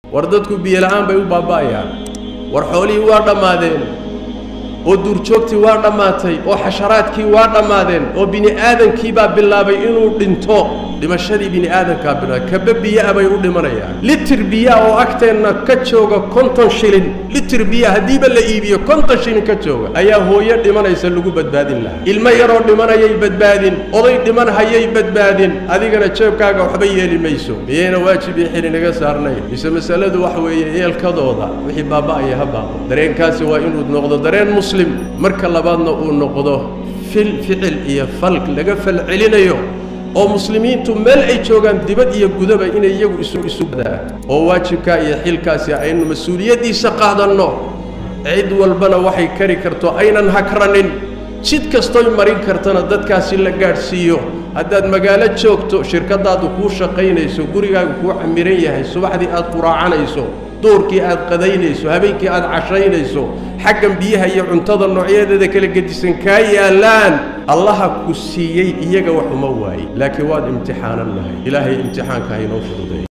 war dadku biyola'aan bay u baaba'ayaan war xoolihii waa dhammaadeen oo duurjoogtii waa dhammaatay oo xasharaadkii waa dhammaadeen oo bini aadankii baa bilaabay inuu dhinto dhimashadii bini aadamkaa bilaabay kaba biya'a bay u dhimanayaan litir biyaa oo agteenna ka jooga konton shilin litir biya haddiiba la iibiyo konton shilin ka jooga ayaa hooyo dhimanaysa lagu badbaadin lahaa ilmo yaroo dhimanayay badbaadin oday dhiman hayay badbaadin adigana jeebkaaga waxba yeeli mayso miyayna waajib iyo xili naga saarnayn mise masaladu waxa weeye eelkadooda wixii baaba'aya ha baaqo dareenkaasi waa inuu noqdo dareen muslim marka labaadna uu noqdo fil ficil iyo falk laga falcelinayo oo muslimiintu meel ay joogaan dibad iyo gudaba inay iyagu isu isu badaan oo waajibkaa iyo xilkaasi aynu mas-uuliyaddiisa qaadanno cid walbana waxay kari karto aynan hakranin jid kastoy marin kartana dadkaasi la gaadhsiiyo haddaad magaalo joogto shirkaddaadu kuu shaqaynayso gurigaagu kuu camiran yahay subaxdii aad quraacanayso duurkii aad qadaynayso habeenkii aad cashaynayso xaggan biyaha iyo cuntada noocyadeeda kala gedisan kaa yaallaan allaha ku siiyey iyaga wax uma waaye laakiin waad imtixaanan nahay ilaahay imtixaanka haynoo fududeey